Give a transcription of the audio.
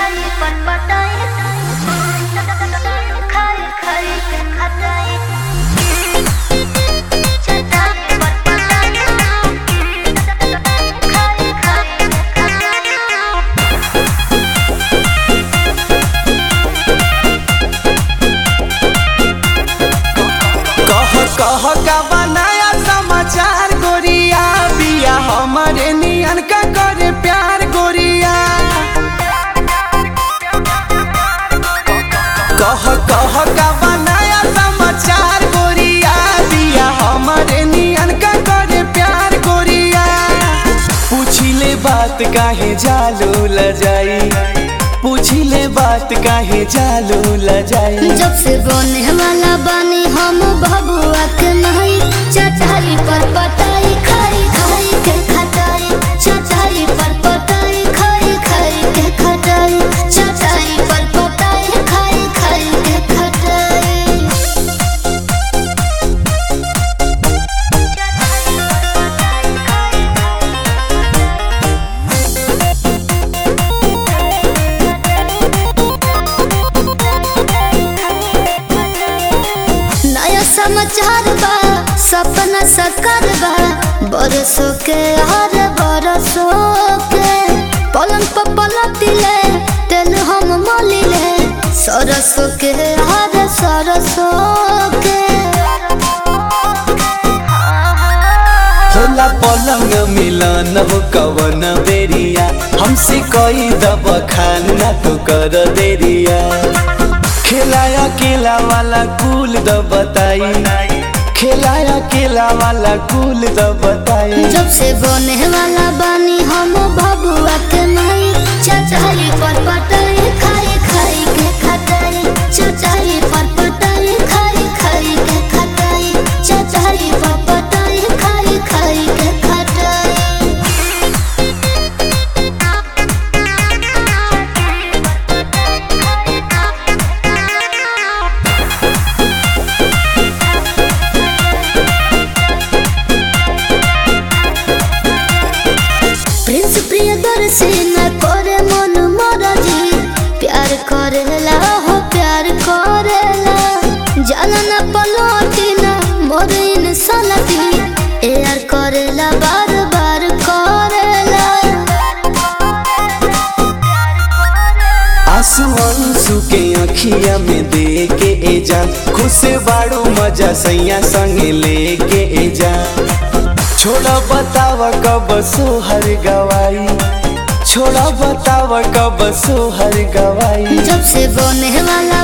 चटाई पर पटाई खाई खाई के खटाई चटाई पर पटाई खाई खाई के खटाई कह कह का बनाया समाचार गोरिया बिया हमारे नियन का करे प्यार गोरिया कह कह का बनाया समाचार गोरिया बिया हमारे नियन का करे प्यार गोरिया पूछिले बात काहे जालू ल जाई पूछिले बात काहे जालू ल जाई जब से बने वाला बानी हम बबुआ के नहीं चटाई पर पटाई खाई खाई के खटाई चटाई पर पटाई खाई खाई के खटाई चटाई पर पटाई खाई खाई के खटाई नया समाचार बा सपना सकर बा बरसों के हर बरसों के पलंग पर पलटिले तेल हम मलिले सरसों के हर सरसों के होला पलंग मिलन हो कवन बेरिया हमसे कोई दब खाना तो कर देरिया खिलाया केला वाला कुल द बताई खिलाया केला वाला कुल द बताई जब से बने वाला बानी हम बबुआ के नहीं चचाई पर पटाई खाई खाई के खटाई चचाई पर पटाई खाई खाई के खटाई चचाई पर पटाई खाई खाई के खटाई प्रिंस प्रियदर्शी न करे मन मरजी प्यार करेला हो प्यार करेला जाला न पलटी न मोर इंसानती यार करेला बार बार करेला आंसू आंसू के अखिया में दे के ए जा खुश बाड़ू मजा सैया संग लेके ए जा छोड़ा बताव कब सोहर गवाई छोड़ा बताव कब सोहर गवाई जब से बने वाला